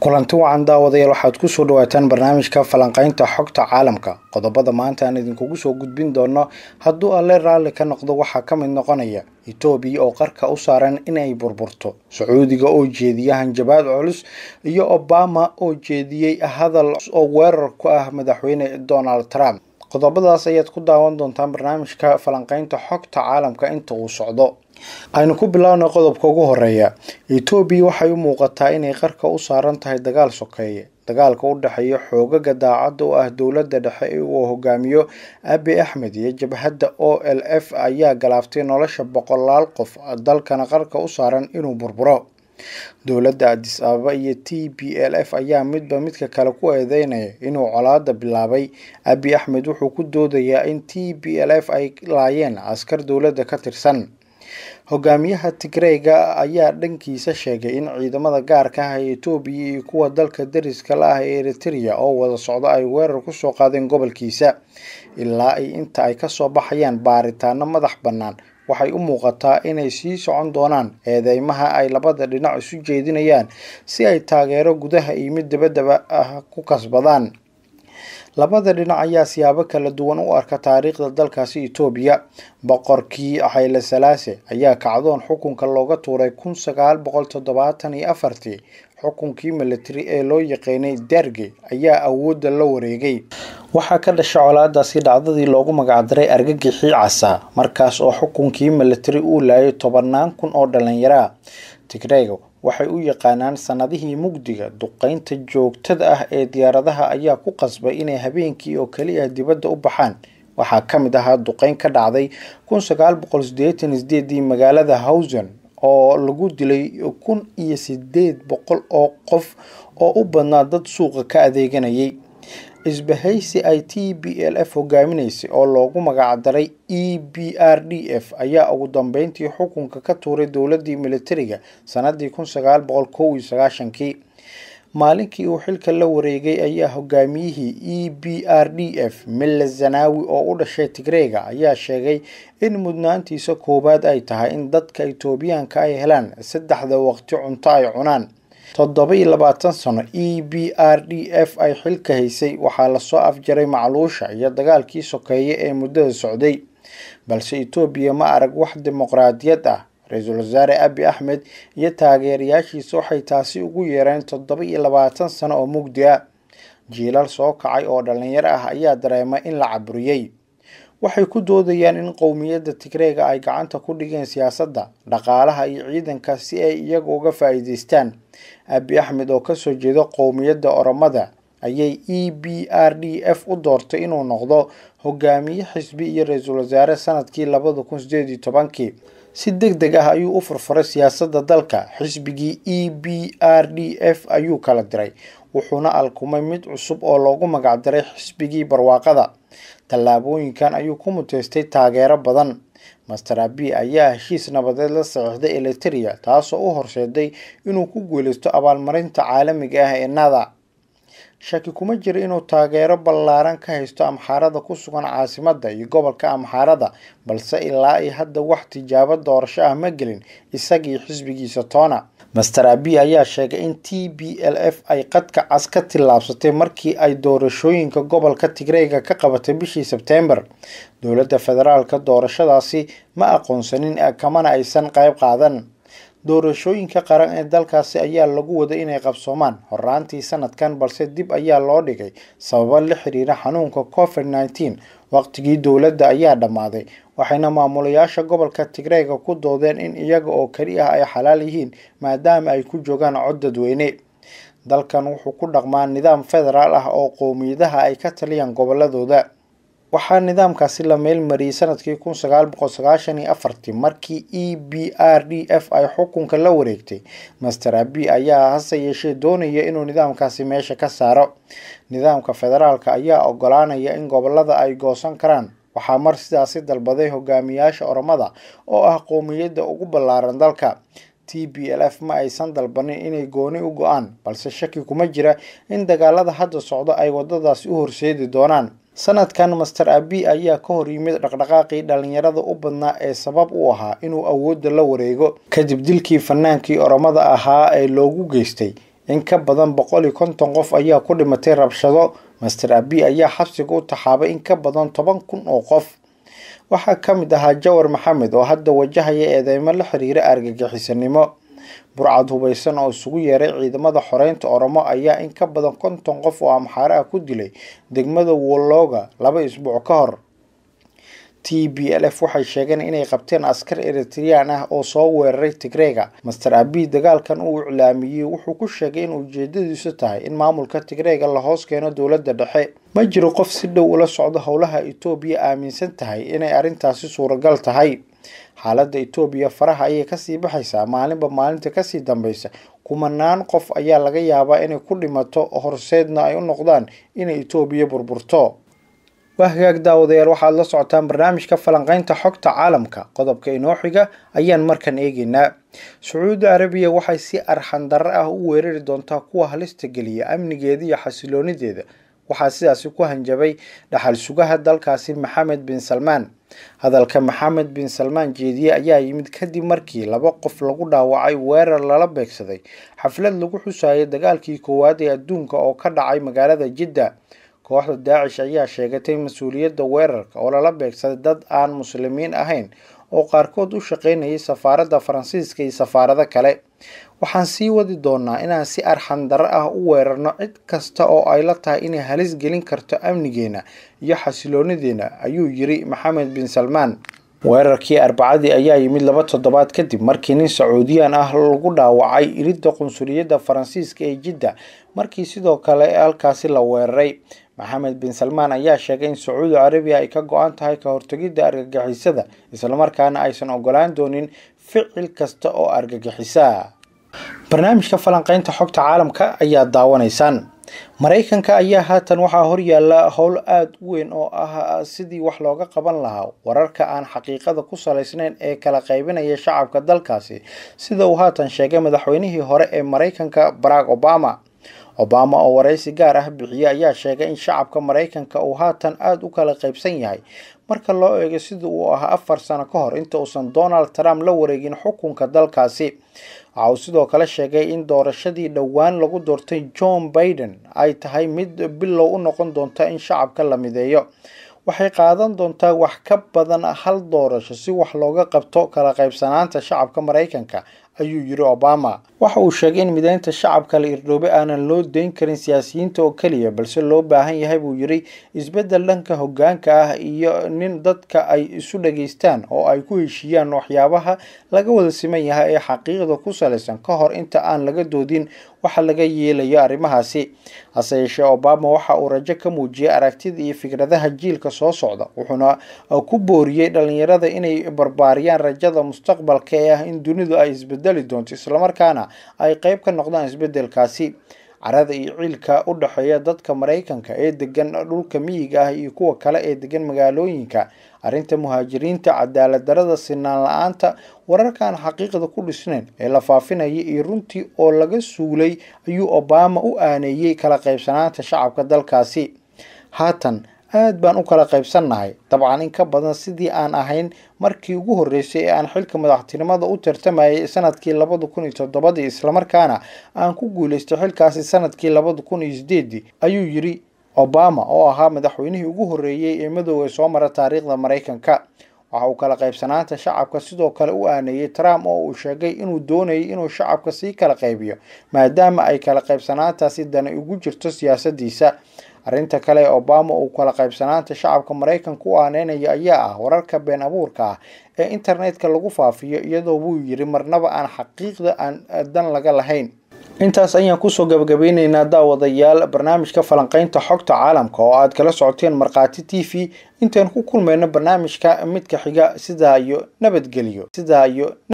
kulanti wacan daawadayaal waxaad kusoo dhawaataan barnaamijka falanqaynta xogta caalamka qodobada maanta aan idinkugu soo gudbin doono hadduu alle raalli ka noqdo waxaa ka mid noqonaya etoobiya oo qarka u saaran inay burburto sacuudiga oo jeediya hanjabaad culus iyo obama oo jeediyey hadal oo weerar ku ah madaxweyne donald trump qodobadaas ayaad ku daawan doontaan barnaamijka falanqaynta xogta caalamka inta uu socdo aynu ku bilaabnay qodobka ugu horeeya etoobiya waxay u muuqataa inay qarka u saaran tahay dagaal sokeeye dagaalka u dhexeeya xoogaga daacadda oo ah dowladda dhexe uu hogaamiyo abi axmed iyo jabhadda o l f ayaa galaaftay nolosha boqolaal qof dalkana qarka u saaran inuu burburo dowladda adis ababa iyo t b l f ayaa midba midka kale ku eedeynaya inuu colaada bilaabay abi axmed wuxuu ku doodayaa in t b l f ay laayeen askar dowladda ka tirsan hogaamiyaha tigreyga ayaa dhankiisa sheegay in ciidamada gaarka ah ee etoobiya iyo kuwa dalka dariska la ah ee eritrea oo wada socdo ay weerar kusoo qaadeen gobolkiisa ilaa ay inta ay kasoo baxayaan baaritaano madax bannaan waxay u muuqataa inay sii socon doonaan eedeymaha ay labada dhinac isu jeedinayaan si ay taageero gudaha iyo mid dabadaba ah ku kasbadaan labada dhinac ayaa siyaabo kala duwan u arka taariikhda dalkaasi etoobiya boqorkii xayle salaase ayaa kacdoon xukunka looga tuuray kun sagaal boqol toddobaatan iyo afartii xukunkii military ee loo yaqaanay derge ayaa awoodda la wareegay waxaa ka dhasha colaadaasi dhacdadii loogu magacdaray argagixii casa markaas oo xukunkii military uu laayay tobanaan kun oo dhalinyaraa tigreyga waxay u yaqaanaan sanadihii mugdiga duqeynta joogtada ah ee diyaaradaha ayaa ku qasbay inay habeenkii oo keliya dibadda u baxaan waxaa ka mid ahaa duqeyn ka dhacday kun sagaal boqol sideetan sideedii magaalada hawsen oo lagu dilay kun iyo sideed boqol oo qof oo u badnaa dad suuqa ka adeeganayay isbahaysi ay t b l f hogaaminaysay oo loogu magacdaray e b r d f ayaa ugu dambeyntii xukunka ka tuuray dowladii militariga sanadii kun sagaal boqol kow iyo sagaashankii maalinkii uu xilka la wareegay ayaa hogaamiyihii e b r d f mille zanawi oo u dhashay tigreyga ayaa sheegay in mudnaantiisa koowaad ay tahay in dadka etoobiyaanka ay helaan saddexda waqti cunto ay cunaan toddoba iyo labaatan sano e b r d f ay xilka haysay waxaa lasoo afjaray macluusha iyo dagaalkii sokeeye ee muddada socday balse etoobiya ma arag wax dimuqraadiyad ah ra-iisul wasaare abi axmed iyo taageerayaashiisa waxay taasi ugu yeereen toddoba iyo labaatan sano oo mugdi ah jiilal soo kacay oo dhalinyaro ah ayaa dareemay in la caburiyey waxay ku doodayaan in qowmiyadda tigreega ay gacanta ku dhigeen siyaasadda dhaqaalaha iyo ciidanka si ay iyaga uga faa'iidaystaan abi axmed oo kasoo jeeda qowmiyadda oromada ayay e b r d f u doortay inuu noqdo hogaamiye xisbi iyo ra-iisul wasaare sanadkii labada kun sideed iyo tobankii si deg deg ah ayuu u furfuray siyaasadda dalka xisbigii e b r d f ayuu kala diray wuxuuna alkumay mid cusub oo loogu magacdaray xisbigii barwaaqada tallaabooyinkan ayuu ku muteystay taageero badan master abi ayaa heshiis nabadeed la saxiixday eliteria taasoo u horseeday inuu ku guuleysto abaalmarinta caalamiga ah ee nada shaki kuma jira inuu taageero ballaaran ka haysto amxaarada ku sugan caasimadda iyo gobolka amxaarada balse ilaa ay hadda wax tijaabo doorasho ah ma gelin isagii xisbigiisa toona master abi ayaa sheegay in t b l f ay qadka cas ka tillaabsatay markii ay doorashooyinka gobolka tigreyga ka qabatay bishii sebteembar dowladda federaalka doorashadaasi ma aqoonsanin kamana aysan qayb qaadan doorashooyinka qaran ee dalkaasi ayaa lagu waday inay qabsoomaan horaantii sanadkan balse dib ayaa loo dhigay sababo la xiriira xanuunka covid nneteen waqtigii dowladda ayaa dhammaaday waxayna maamulayaasha gobolka tigreyga ku doodeen in iyaga oo keli ah ay xalaal yihiin maadaama ay ku joogaan cod dadweyne dalkan wuxuu ku dhaqmaa nidaam federaal ah oo qowmiyadaha ay ka taliyaan goboladooda waxaa nidaamkaasi la meelmariyey sanadkii kun sagaal boqol sagaashan iyo afartii markii e b r d f ay xukunka la wareegtay master abi ayaa hase yeeshee doonaya inuu nidaamkaasi meesha ka saaro nidaamka federaalka ayaa ogolaanaya in gobolada ay goosan karaan waxaa mar sidaasi dalbaday hogaamiyaasha oromada oo ah qowmiyadda ugu ballaaran dalka t b l f ma aysan dalbanin inay gooni u go-aan balse shaki kuma jira in dagaalada hadda socdo ay wadadaasi u horseedi doonaan sanadkan master abi ayaa ka hor yimid dhaqdhaqaaqii dhalinyarada u badnaa ee sabab u ahaa inuu awoodda la wareego kadib dilkii fanaankii oromada ahaa ee loogu geystay in ka badan boqol iyo konton qof ayaa ku dhimatay rabshado master abi ayaa xabsiga u taxaabay in ka badan toban kun oo qof waxaa ka mid ahaa jawar maxamed oo hadda wajahaya eedeymo la xiriira argagixisanimo burcad hubaysan oo isugu yeeray ciidamada xoreynta oromo ayaa in ka badan konton qof oo amxaare ah ku dilay degmada wolooga laba isbuuc ka hor t b l f waxay sheegeen inay qabteen askar eritreyaan ah oo soo weeraray tigreega master abi dagaalkan uu iclaamiyey wuxuu ku sheegay in ujeedadiisu tahay in maamulka tigreega la hoos keeno dowladda dhexe ma jiro qof si dhow ula socdo howlaha etoobiya aaminsan tahay inay arrintaasi suuragal tahay xaaladda etoobiya faraha ayay kasii baxaysaa maalinba maalinta kasii dambeysa kumanaan qof ayaa laga yaabaa inay ku dhimato horseedna ay u noqdaan inay etoobiya burburto waa hagaag daawadayaal waxaad la socotaan barnaamijka falanqeynta xogta caalamka qodobka inoo xiga ayaan markan eegeynaa sacuudi arabiya waxay si arxan darro ah u weerari doontaa kuwa halista geliya amnigeeda iyo xasiloonideeda waxaa sidaasi ku hanjabay dhaxal sugaha dalkaasi maxamed bin salmaan hadalka maxamed bin salmaan jeediye ayaa yimid kadib markii laba qof lagu dhaawacay weerar lala beegsaday xaflad lagu xusayay dagaalkii koowaad ee adduunka oo ka dhacay magaalada jidda kooxda daacish ayaa sheegatay mas-uuliyadda weerarka oo lala beegsaday dad aan muslimiin ahayn oo qaarkood u shaqaynayay safaaradda faransiiska iyo safaarado kale waxaan sii wadi doonaa inaan si arxan darro ah u weerarno cid kasta oo ay la tahay inay halis gelin karto amnigeena iyo xasiloonideena ayuu yiri maxamed bin salmaan weerarkii arbacadii ayaa yimid laba toddobaad kadib markii nin sacuudiyaan ah lagu dhaawacay iridda qunsuliyadda faransiiska ee jidda markii sidoo kale halkaasi la weeraray maxamed bin salmaan ayaa sheegay in sacuudi carabiya ay ka go-an tahay ka hortegidda argagixisada islamarkaana aysan ogolaan doonin ficil kasta oo argagixisa barnaamijka falanqeynta xogta caalamka ayaa daawanaysaan maraykanka ayaa haatan waxaa horyaala howl aada u weyn oo ah sidii wax looga qaban lahaa wararka aan xaqiiqada ku salaysnayn ee kala qaybinaya shacabka dalkaasi sida uu haatan sheegay madaxweynihii hore ee maraykanka barack obama obama oo waraysi gaar ah bixiye ayaa sheegay in shacabka maraykanka uu haatan aada u kala qaybsan yahay marka loo eego sida uu ahaa afar sano ka hor inta uusan donald trump la wareegin xukunka dalkaasi waxa uu sidoo kale sheegay in doorashadii dhowaan lagu doortay john baiden ay tahay mid bilow u noqon doonta in shacabka la mideeyo waxay qaadan doontaa wax ka badan hal doorasho si wax looga qabto kala qaybsanaanta shacabka maraykanka ayuu yiri obama waxa uu sheegay in mideynta shacabka la irdhoobe aanan loo deyn karin siyaasiyiinta oo keliya balse loo baahan yahay buu yiri isbeddel dhanka hoggaanka ah iyo nin dadka ay isu dhageystaan oo ay ku heshiiyaan waxyaabaha laga wada siman yahay ee xaqiiqda ku salaysan ka hor inta aan laga doodin waxa laga yeelayo arrimahaasi hase yeeshee obama waxa uu rajo ka muujiyay aragtida iyo fikradaha jiilka soo socda wuxuuna ku booriyey dhalinyarada inay barbaariyaan rajada mustaqbalka ee ah in dunidu ay isbedeli doonto islamarkaana ay qeyb ka noqdaan isbedelkaasi carada iyo ciilka u dhexeeya dadka maraykanka ee degan dhulka miyiga ah iyo kuwa kale ee degan magaalooyinka arrinta muhaajiriinta cadaalad darada sinaan la-aanta wararkaan xaqiiqda ku dhisnayn ee la faafinaya iyo runtii oo laga suulay ayuu obama u aaneeyey kala qaybsanaanta shacabka dalkaasi haatan aad baan u kala qaybsannahay dabcan in ka badan sidii aan ahayn markii ugu horreysay ee aan xilka madaxtinimada u tartamayay sanadkii labada kun iyo toddobadii islamarkaana aan ku guuleystay xilkaasi sanadkii labada kun iyo sideedii ayuu yiri obama oo ahaa madaxweynihii ugu horreeyey ee madowga soo mara taariikhda maraykanka waxa uu kala qaybsanaanta shacabka sidoo kale u aaneeyey trump oo uu sheegay inuu doonayay inuu shacabka sii kala qaybiyo maadaama ay kala qaybsanaantaasi dani ugu jirto siyaasadiisa arrinta kale ee obama uu kala qaybsanaanta shacabka maraykanka u aaneynaya ayaa ah wararka been abuurka ah ee internetka lagu faafiyo iyadoo wuu yiri marnaba aan xaqiiqda aan dan laga lahayn intaas ayaan kusoo gabagabeyneynaa daawadayaal barnaamijka falanqeynta xogta caalamka oo aad kala socoteen markhaati t v intaan ku kulmayno barnaamijka midka xiga sidaa iyo nabadgelyo sidaa iyo